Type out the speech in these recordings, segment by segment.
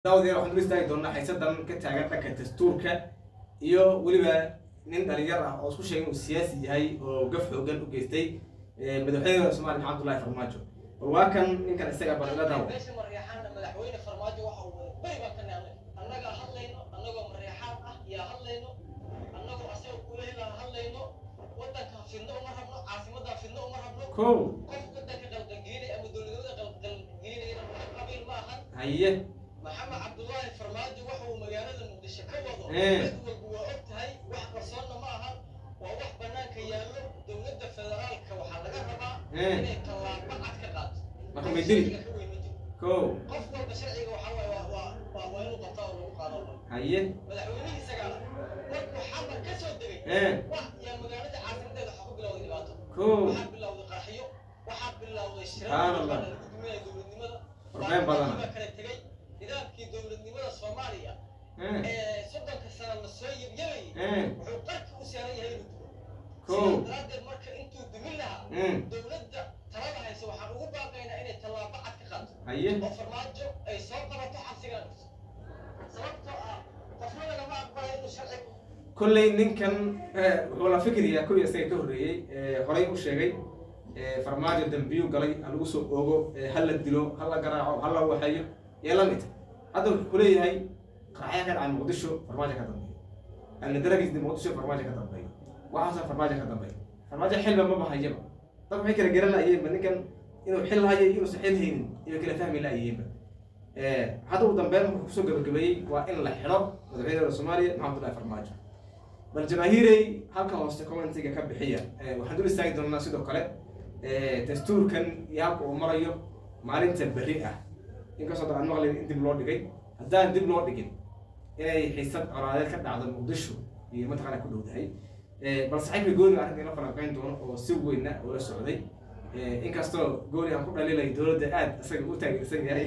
daawadayaal waxaan dul istaagi doonaa xiisadan ka taagan dhanka dastuurka iyo weliba nin dhalinyar ah oo isku sheegay inuu siyaasi yahay oo gaf xoogan u geystay madaxweynaha soomaaliya maxamed abdullahi farmaajo bal waa kan ninkan isaga balila daawo meesha mareexaana madaxweyne farmaajo waxa uu bari baan ka naamay annagaa hadlayno annagoo mareexaan ah yaa hadlayno annagoo asaga kulehla hadlayno waddanka fidno uma rabno caasimadda fidno uma rabno kow qof waddanka qaldangelinay ama dowladnimada qaldangelinayna qabiil ma ahan haye maxamed cabdullaahi farmaajo waxa uu magaalada muqdisho ka wado Eh. cid walba waa og tahay wax qarsoonna ma ahan waa wax bannaanka yaallo dowladda federaalka waxaa laga rabaa Eh. inay tallaabo cad ka qaato Marka may dili? Sharciga ka weyn ma jiro kow qof walba sharciga waxaa waaye waa waa waa waa inuu qabtaa oo lagu qaado haye madaxweynihii isagaa markuu xamar ka soo degay Eh. wax yaa magaalada caasimadeeda waxaa ku bilowday dhibaato kow waxaa bilowday qaraxyo waxaa bilowday Subhanallah. shirarka lagu duminaya dowladnimada Warbeen badan. baa kala tegay nidaamkii dowladnimada soomaaliya Eh. ee soddonka sano la soo yabyabayay Eh. wuxuu qarka u saaran yahay inuu dumo Kow. sidaa daraaddeed marka intuu dumin lahaa Mm. dowladda talada haysa waxaan ugu baaqaynaa inay tallaabo cad ka qaato haye oo farmaajo ay soo qabato xabsigana dhigto sababtoo ah qofna lagama aqbalayo inuu sharciga kolley ninkan eh, wuxuu la fikriyaa kuwii isaga ka horreeyey eh, horay u sheegay eh, farmaajo dambiyu galay ha lagu soo oogo eh, ha la dilo ha la garaaco ha la waxeeyo iyo la mid hadda wuxuu kuleeyahay qaraxya ka dhacay muqdisho farmaajo ka dambeeyo alnadaragis muqdisho farmaajo ka dambeeyo waxaasa farmaajo ka dambeeyo farmaajo xilba ma bahayaba dad waxay kala garan laayeenba ninkan inuu xil hayo iyo inuusan xil haynin iyo kala fahmi laayeenba hadda ugu dambeyn wuxuu kusoo gabagabeeyey waa in la xidho madaxweynaha soomaaliya maxamed abdullahi farmaajo bal jamaahiirey halka hoose commentiga ka bixiya Eh, waxaan dul istaagi doonaa sidoo kale eh, dastuurkan iyo halka uu marayo maalinta berri ah inkastoo dad aan maqlayn in dib loo dhigay haddaan dib loo dhigin inay xiisad colaadeed ka dhacdo muqdisho iyo mataqaana ku dhowdahay Eh, bal saxiibka gooni arrinta ila falanqeyn doono oo si weyna ula socday Eh, inkastoo gooni aan ku dhalilay dowladda aad isaga u taageersan yahay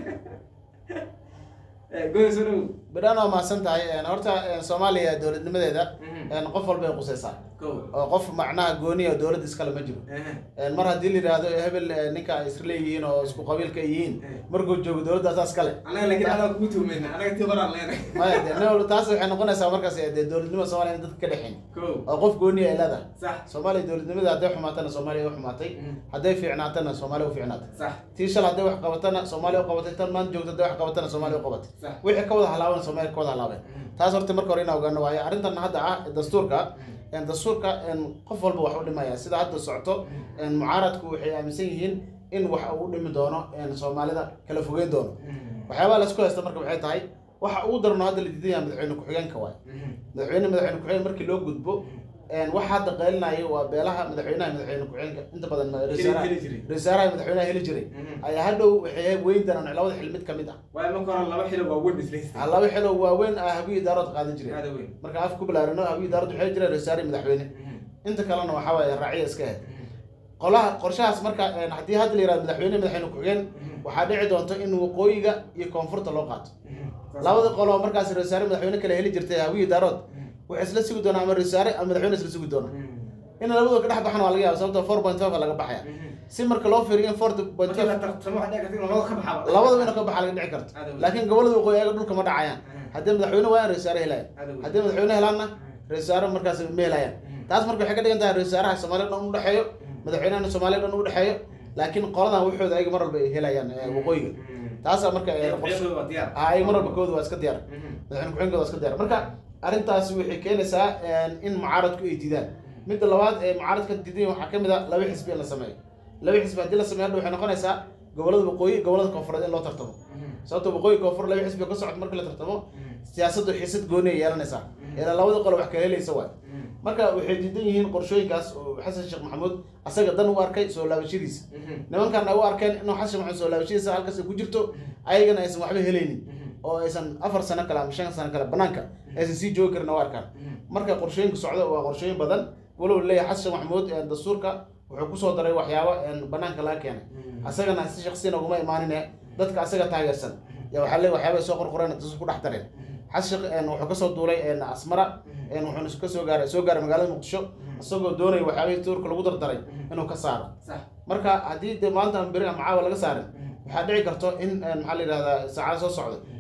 Eh, gooni soo dhow bidhaan waa mahadsan tahay Een, horta een, soomaaliya dowladnimadeeda Mhm. een, qof walbay qusaysaa Kow. oo qof macnaha gooniya dowladda iskale ma jiro Ehe. Een, mar haddii la yidhaahdo hebel ee, ninka ay isla leeyihiin oo isku qabiilka ay yihiin Eh. markuu joogo dowladdaas kale anaga laakiin adaa kugu tuumayna anaga tii horaan leenahay maya de nin walba taas waxay noqonaysaa markaas ee, dee dowladnimada soomaaliya in dadka ka dhexeyn kow oo qof gooniya ay leedahay sax soomaaliya dowladnimada hadday xumaatana soomaaliya u xumaatay Mhm. hadday fiicnaatana soomaaliya u fiicnaatay sax tii shal hadday wax qabatana soomaaliya u qabatay tan maanta joogta hadday wax qabatana soomaaliya u qabatay sax wixii ka wada halaabana soomaaliya ka wada halaabeen Mhm. taas horta marka hore in ogaano waayo arrintan hadda ah dastuurka een, dastuurka een, qof walba wax u dhimaya sida hadda socoto een, mucaaradku waxay aaminsan yihiin in wax uu u dhimi doono een, soomaalida kala fogeyn doono waxyaabaha laisku haysta marka waxay tahay waxa ugu darno hadda la diidan yahay madaxweyne ku-xigeenka waay madaxweyne madaxweyne ku-xigeen markii loo gudbo een, waxa hadda qeylinayo waa beelaha madaxweynaha madaxweyne ku-xigeenka inta badan ma- Heli- ra'iisul- heli jiray. ra'iisul madaxweynaha heli jiray ayaa hadhow waxay weyn doonaan labada xil mid ka mid ah waayo marka hore laba xilo waa weyn islaysta laba xilo waaweyn ah habiyi daarood qaadan jireen aada weyn marka af ku bilaarino habiyi daarood waxay jireen ra'iisul madaxweyne inta kalena waxaa waaye raaciya iska ahayd qolaha qorshahaas marka een, haddii hadda la yihahdo madaxweyne madaxweyne ku-xigeen waxaa dhici doonto in waqooyiga iyo koonfurta loo qaato labada qolo oo markaas ra'iisul madaxweyne kale heli jirtay hawiyi daarood waxay isla sugi doonaa ama ra'iisul ama madaxweyne isla sugi doona in labadoo ka dhex baxan waa laga yaaba sababtoo four point five laga baxaya si marka loo fiiriyo in four point markii la five tartamo waxaa dhici karta in labada ka baxaba labadaba inuu ka baxa laga dhici karto Aad u weyn. laakiin gobolada waqooyi ayaga dhulka ma dhacayaan Mhm. haddii madaxweyne waayaan ra'iisul helayaan Aad u weyn. haddii madaxweyne helaanna ra'iisul markaas ma helayaan taas marka waxay ka dhigan tahay ra'iisul wasaaraha soomaaliya dhan u dhexeeyo madaxweynahana soomaaliya dhan u dhexeeyo laakiin qoladan waxooda ayaga mar walba ay helayaan ee, waqooyiga taasaa marka ee, qorshe- Iyadoo waa diyaar ah, ay mar walba kooda waa iska diyaar madaxweyne ku-xigeenkooda waa iska diyaar marka arrintaasi waxay keenaysaa een, in mucaaradku ay diidaan midda labaad ee mucaaradka diidan waxaa ka mid a laba xisbi in la sameeyo laba xisbi haddii la sameeyo hadda waxay noqonaysaa gobolada waqooyi gobolada koonfureed in loo tartamo sababto waqooyi koonfur laba xisbi oo ka socota marka la tartamo siyaasaddu xiisad gooni ay yeelanaysaa ilaa labada qolo wax kala helaysa waay marka waxay diidan yihiin qorshooyinkaas oo xasan sheekh maxamuud asaga dan u arkay soo laabashadiisa nimankan ay u arkeen inuu xasan sheekh maxamuud soo laabashadiisa halkaas ay ku jirto ayagana aysan waxba helaynin oo aysan afar sano kale ama shan sano kale banaanka aysan sii joogi karin u arkaan marka qorshooyinka socda waa qorshooyin badan walow leeyahay xasan sheekh maxamuud ee dastuurka wuxuu kusoo daray waxyaabo een banaanka laga keenay asagana si shaksiyan uguma imaanine dadka asaga taageersan ya waxaa leeyahay waxyaaba ay soo qorqoreen dastuur ku dhex dareen xasan sheekh een wuxuu kasoo duulay een asmara een wuxuuna kasoo gaaray soo gaaray magaalada muqdisho isagoo doonaya waxyaabihii tuurka lagu dardaray inuu ka saaro sax marka haddii de maanta beri ama caawa laga saarin waxaa dhici karto in een, maxaa la yidhahdaa saacada soo socda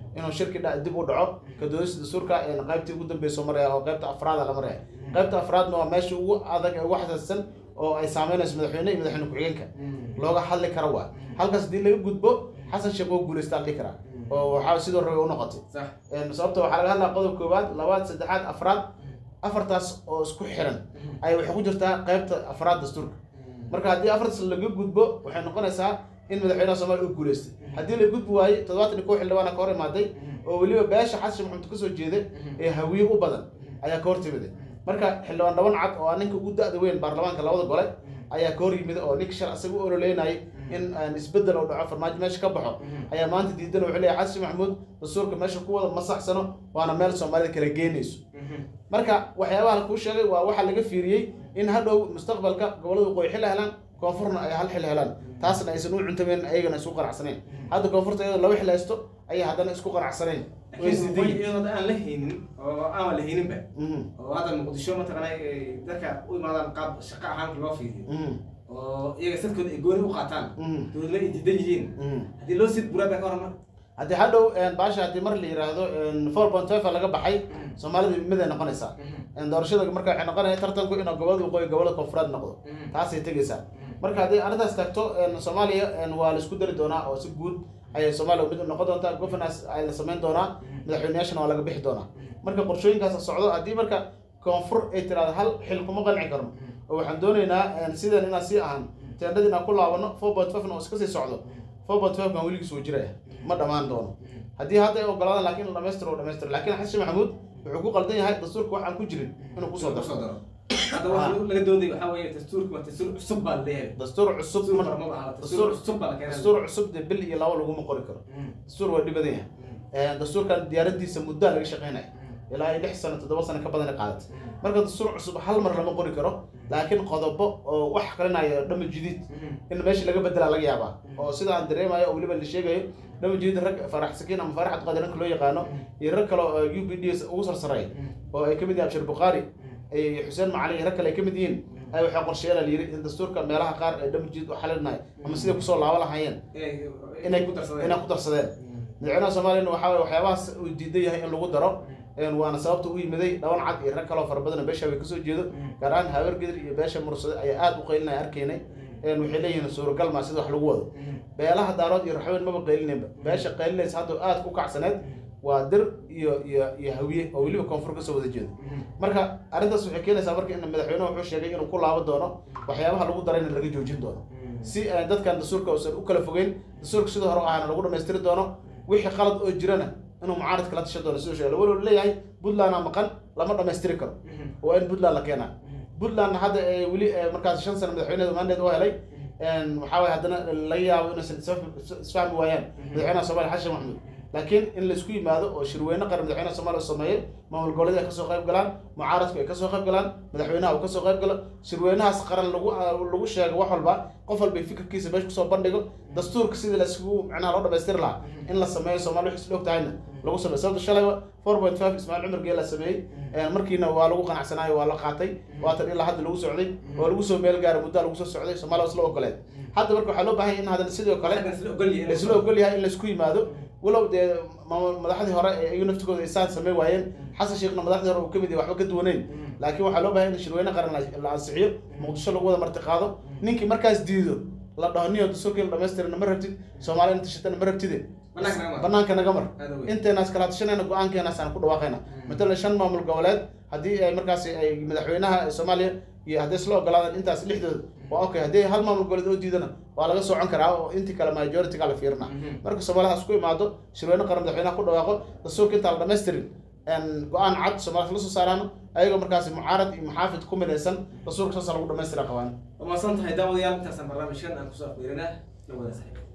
inuu shirki dha- dib u dhaco ka doodista dastuurka een qaybtii ugu dambeyso maraya oo qaybta afraada la maraya qaybta afraadna waa meesha ugu adag ee ugu xasaasisan oo ay saameynayso madaxweyne iyo madaxweyne ku-xigeenka looga hadli karo waa halkaas haddii laga gudbo xasan sheekh oo guuleystaa la dhihi karaa oo waxaa sidoo rabay u noqotay sax Een, sababta waxaa laga hadlaa qodob koowaad labaad saddexaad afraad afartaas oo isku xiran ay waxay ku jirtaa qaybta afraad dastuurka marka haddii afartaas laga gudbo waxay noqonaysaa in madaxweynaha soomaaliya uu guuleystay haddii la gudbi waaye toddobaatan iyo kow xildhibaana ka hor imaaday oo weliba beesha xasan sheekh maxamed kasoo jeeday ee hawiye u badan ayaa ka hor timiday marka xildhibaan dhaban cad oo ah ninka ugu da-da weyn baarlamaanka labada gole ayaa ka hor yimid oo ninka shar asaga u ololeynayay in aan isbedel oo dhaco farmaajo meesha ka baxo ayaa maanta diidan wuxuu leeyahay xasan maxamuud dastuurka meesha ku wada masaxsano waana meel soomaalida kala geynayso marka waxyaabaha la kuu sheegay waa waxaa laga fiiriyey in hadhow mustaqbalka gobolada waqooyi xil helaan koonfurna ay hal xil helaan taasna aysan u cuntameen ayagana isku qanacsanayn hadda koonfurta iyadoo laba xil haysto ayay haddana isku qanacsanayn way laakiin isdiidan way yihiin. iyadoo aan la haynin oo aan la hayninba Mhm, oo hadda muqdisho mataqaana ay dadka u imaadaan qaab shaqo ahaan loo fiiriyo mhm, oo iyaga sadkooda ay gooni u qaataan mhm, dowladna ay diidan yihiin mhm. haddii loo sid buraa baa ka hormar haddii hadhow een, baasha haddii mar la yiraahdo four point five laga baxay soomaalida mid ay noqonaysaa Een, doorashada marka waxay noqonaya tartanku inuu gobolada waqooyi gobolada koonfureed noqdo taasay tegaysaa marka haddii arrintaas tagto een, soomaaliya een, waa la isku dari doonaa oo si guud ayay soomaaliya mid u noqon doontaa governance ay la samayn doonaa madaxweyneyaashana waa laga bixi doonaa marka qorshooyinkaas socdo haddii marka koonfur ay tiraahdo hal xil kuma qanci karno oo waxaan doonaynaa een, sidan inaan sii ahan teendhadii inaan ku laabano four point five oo iska sii socdo four point five kan weligiis wuu jiraya ma dhammaan doono haddii hadda ay ogolaadaan laakiin la dhamaystiro oo dhamaystiro laakiin xasan maxamuud wuxuu ku qaldan yahay dastuurka waxaan ku jirin inuu kusoo kusoo daro daro hadda waxa laga dooday waxaa weeye dastuurka waa dastuur cusub baa la leeyahay dastuur cusub dastuur ma- hore ma aha dastuur dastuur cusub baa la keenay dastuur cusub dee bil iyo laba laguma qori karo dastuur waa dhibadan yahay Een, dastuurkan diyaaradiisa muddaa laga shaqeynaya ilaa iyo lix sano toddoba sano ka badan ay qaadatay marka dastuur cusub hal mar lama qori karo laakiin qodobo oo wax qalinaya dhama jadiid in meesha laga bedelaa laga yaabaa oo sida aan dareemayo oo weliba la sheegayo dhama jadiid rag farax sakiin ama farax qadiranka loo yaqaano iyo rag kale oo u b d ugu sarsareeya oo ay kamid yihiin abshir bukhaari iyo xuseen macali iyo rag kale ay kamid yihiin ay waxaa qorsheyaala la yiri in dastuurka meelaha qaar ee dhama jadiid u xalinahay ama siday kusoo laaban lahaayeen inay ku darsadeen inay ku darsadeen madaxweynaha soomaaliyana waxaa waye waxyaabahaas uu diidan yahay in lagu daro een, waana sababta u yimiday dhaban cad iyo rag kaloo fara badan oo beesha way kasoo jeedo gaar ahaan habargedir iyo beesha mursade ayaa aada u qaylinaya arkaynay een, waxay leeyihiin suuragal maa sida wax lagu wado beelaha daarood iyo raxween maba qaylinayba beesha qaylinaysa hadda aada ku kacsaneed waa dir iyo iyo iyo hawiye oo weliba koonfur kasoo wada jeedo marka arrintaas waxay keenaysaa marka in madaxweynuhu wuxuu sheegay inuu ku laaban doono waxyaabaha lagu darayna laga joojin doono si aan dadkan dastuurka uusan u kala fogeyn dastuurka sidoo hore ahana lagu dhamaystiri doono wixii qalad oo jirana inuu mucaaradka la tashan doono siduu sheegay walow leeyahay puntlandna maqan lama dhamaystiri karo waa in puntland la keenaa puntlandna hadda ee weli ee markaas shan sano madaxweyneeda mandeed u helay een, waxaa waye haddana laga yaabo inaysan isfa- isfahmi waayaan madaxweynaha soomaaliya xasan maxamuud laakiin in laisku yimaado oo shirweyne qaran madaxweynaha soomaaliya uu sameeyo maamul goboleedka ay kasoo qayb galaan mucaaradku ay kasoo qayb galaan madaxweynaha uu kasoo qayb galo shirweynahaas qaran lagu lagu sheego wax walba qof walba fikirkiisa meesha kusoo bandhigo dastuurka sidii laisugu macnaha loo dhamaystiri lahaa in la sameeyo soomaali wixii isla og tahayna lagu sameeyo sababta shalayba four point five ismaaciil cumar geel la sameeyey een, markiina waa lagu qanacsanaayo waa la qaatay waatan ilaa hadda lagu socday waa lagu soo meel gaara muddaa lagu soo socday soomaaliya waa isla ogoleed hadda marka waxaa loo baahan yahay in haddana sidoo kale isla ogol yihiin laisla ogol yahay in laisku yimaado walow dee maamul- madaxdii hore ee iyagu naftigooda isaan samey waayeen xasan sheekhna madaxdii hore uu kamid yahay waxba ka duwaneyn laakiin waxaa loo baahay in shirweyne qaran la- la ansixiyo muqdisho lagu wada marti qaado ninkii markaas diido la dhaho niyo dastuurkii la dhamaystirana ma rabtid soomaaliya inta shitana ma rabtide Banaanka naga mar. banaanka naga mar Aad u weyn. inteenaas kala tashanayna go-aankeenaas aan ku dhawaaqayna matalan shan maamul goboleed haddii ay markaas ay madaxweynaha soomaaliya iyo haddii isla ogolaadaan intaas lixdooda waa okay haddii hal maamul goboleed oo diidana waa laga socon karaa oo intii kale majority-ga la fiirina marka soomaalida isku imaado shirweyne qaran madaxweynaha ku dhawaaqo dastuurka intaan la dhamaystirin een, go-aan cad soomaalida la soo saaraano ayagoo markaas mucaarad iyo muxaafid ku midaysan dastuurka saasa lagu dhamaystira qabaan waa mahadsan tahay daawadayaal intaasaan barnaamijkan aan kusoo fiirinaa la wada saxiib